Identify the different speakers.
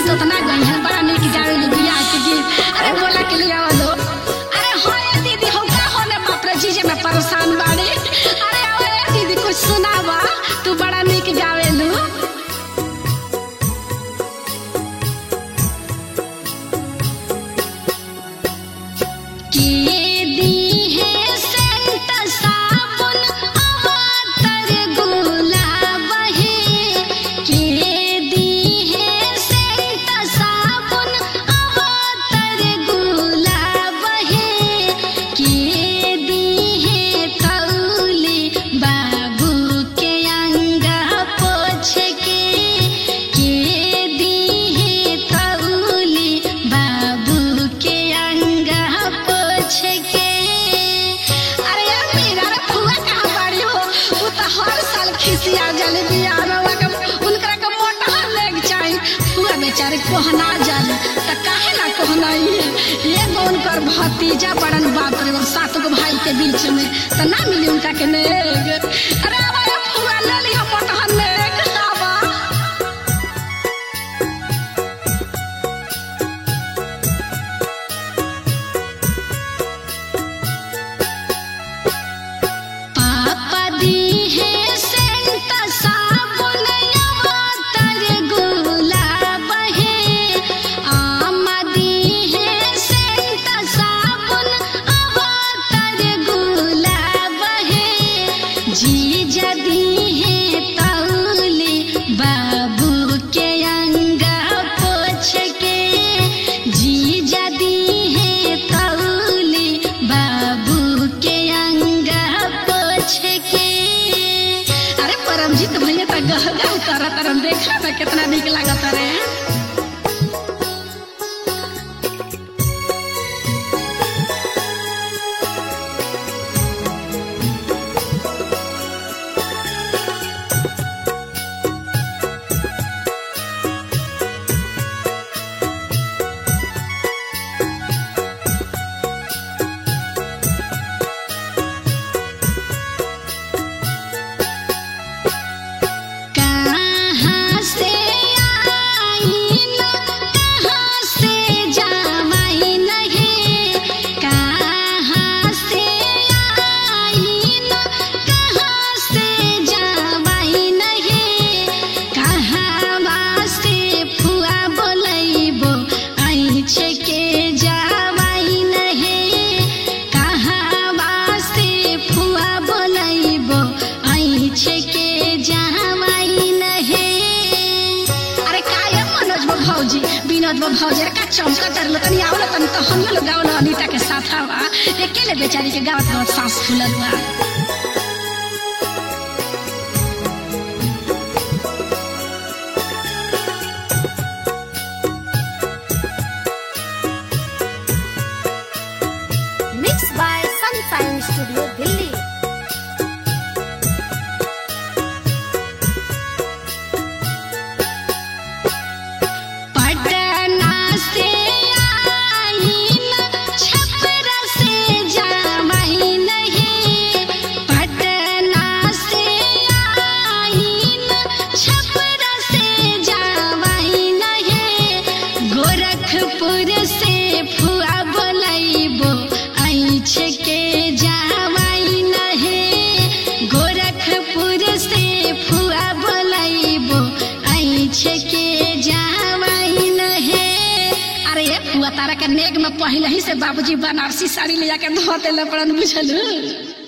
Speaker 1: तो तना गई है बड़ा निक गावे ली बियाह के गीत अरे बोला के लिए आवा दो अरे हो ये दीदी हो का होने बाप रे जीजे में परेशान बाड़ी अरे आओ ये दीदी कुछ सुनावा तू बड़ा निक गावे लू के दी है सेंट साबुन अवातर गुलाब है के दी है सेंट साबुन अवातर गुलाब है के दी है कौली बाबू के अंगा पोछ के के दी है कौली बाबू के अंगा पोछ के अरे यार मेरा रे फुआ कहाँ बाड़ी हो वो तो हर साल खिसिया जले बियाह में उनका उनकरा के मोटा लेग चाहिए फुआ बेचारे कोहना जाले त काहे ना कोहनाई ये कौन कर भतीजा बड़न बाप रे बाप, सात गो भाई के बीच में त ना मिली उनका के नेग अरे आवा ये फुआ ले लिया मोटा नेग आवा पापा दी है सेंट साबुन अवातर गुलाब है आमा दी है सेंट साबुन अवातर गुलाब है जीजा दी है तौली बाबू के अंगा पोछ के जीजा दी है तौली बाबू के अंगा पोछ के अरे परमजीत भैया तो गह गह करत रन देखा ना कितना निक लागत रे कहाँ से आई न कहाँ से जावाई नहीं कहाँ से आई न कहाँ से जावाई नहीं कहाँ से फुआ बोलैबो ऐछ के जावाई नहीं कहाँ से फुआ बोलैबो ऐछ के जावाई नहीं अरे काय मनोज बा भौजी विनोद बा भौजी अरे का चमका तर लो तनी आवला तनी तो हम लोग गावल अनीता के साथ हवा अकेले बेचारी के गावत गावत सांस फूलल बा
Speaker 2: Mixed by Sunshine Studio Delhi.
Speaker 1: Patna से आई न छपरा से जावाई नहीं पटना से आई न छपरा से जावाई नहीं गोरखपुर से फुआ बोलैबो ऐछ के जावाई नहीं गोरखपुर से फुआ बोलैबो ऐछ के जावाई नहीं अरे ये फुआ तारा के नेग में पहले ही से बाबूजी बनारसी साड़ी ले जाके धो देले पड़न बुझलू